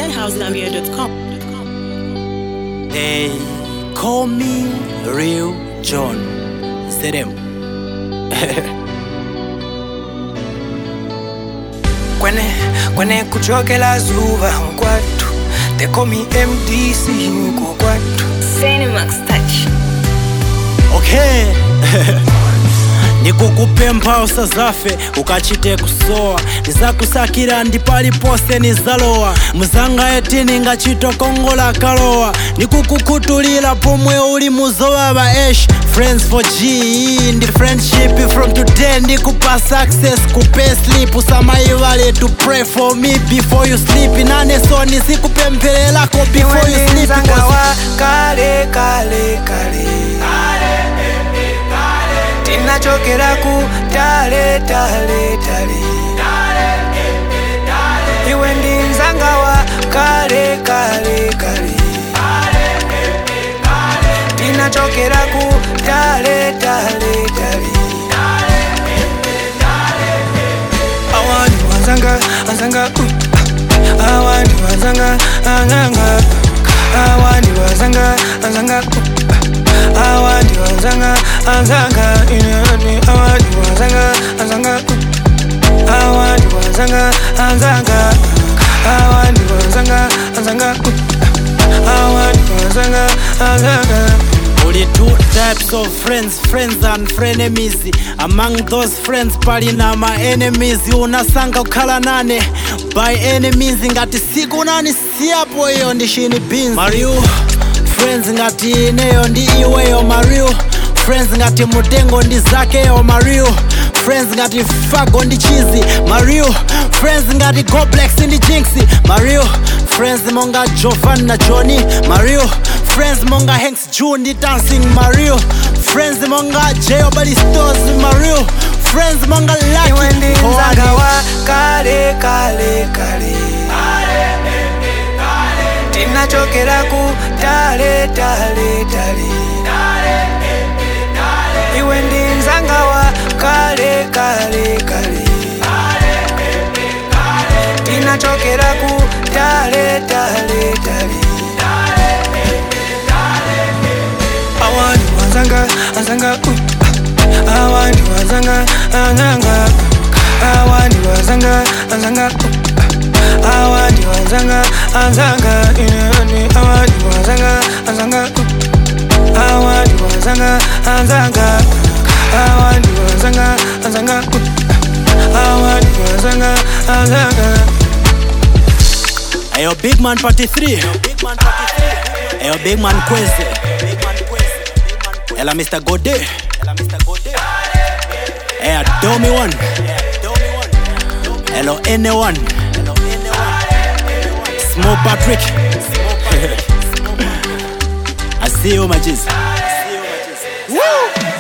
zhousegambia.com. They call me Real John. Zedem. kwene kwene kuchokela zuva kwatu they call me mdc uko kwatu Cinemax Touch. Okay. ndikukupempha usazafe ukachite kusowa ndizakusakira ndipalipose nizalowa muzanga etini ngachitokongola kalowa ndikukukhutulira pomwe uli muzovava ash friends for g ndi friendship from today ndikupa success kupe sleep usamayivale to pray for me before you sleep naneso ndizikupemphererako before you sleep iwendinzanga 'cause wa kale kale kale tinachokera ku tale tale tale iwe ndinzanga wa kale kale kale tinachokera ku tale tale tale awani wanzanga anzanga uh, awani wanzanga anzanga awani wanzanga anzanga uh, awani wanzanga anzanga inani awani wanzanga anzanga uh, awani wanzanga anzanga awani wanzanga anzanga uh, awani wanzanga anzanga Only two types of friends, friends and frenemies. Among those friends pali na ma enemies. Unasanga ukhala nane by enemies ngati siku nani siyapo iyo ndi shini beans. Mario friends ngati ineyo ndi iweyo Mario friends ngati mutengo ndi zakeyo Mario friends ngati fago ndi chizi Mario friends ngati goblex ndi jinx Mario friends monga Jovan na Johnny Mario friends monga Hanks June ndi dancing Mario friends monga Jayo Body Stores Mario friends monga Lucky iwe ndinzanga Koani. wa kale kale kale tinachokera ku tale tale tale iwe ndinzanga wa kale kale kale tinachokera ku tale tale tale awani wanzanga anzanga uh, awani wanzanga anzanga awani wanzanga anzanga uh, awani wanzanga anzanga inani awani wanzanga anzanga uh, awani wanzanga anzanga awani wanzanga anzanga uh, awani wanzanga anzanga Ayo big man party 3 Ayo big man Kweze Ela Mr. Gode Ayo Domi one Hello anyone Small Patrick I see you my G's Woo!